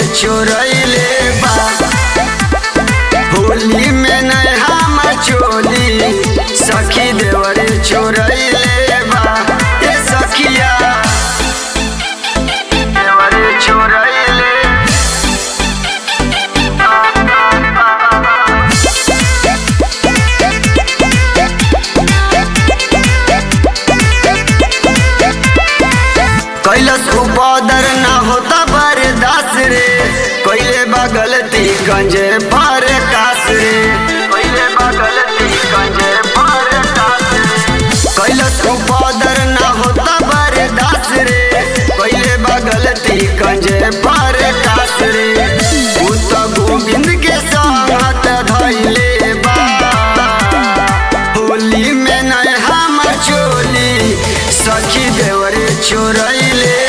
चोरैले बा होली में नया चोली सखी देवरे चोरैले बा ए सखिया देवरे चोरैले कैलस उपदर ना होता बर्दास रे कैले बगलती गंजे पर कास रे कैले बगलती गंजे पर कास रे कैलस उपदर ना होता बर्दास रे कैले बगलती गंजे पर कास रे उ त गोविंद के संगत धैले बा होली में नया चोली सखी देवरे चोरैले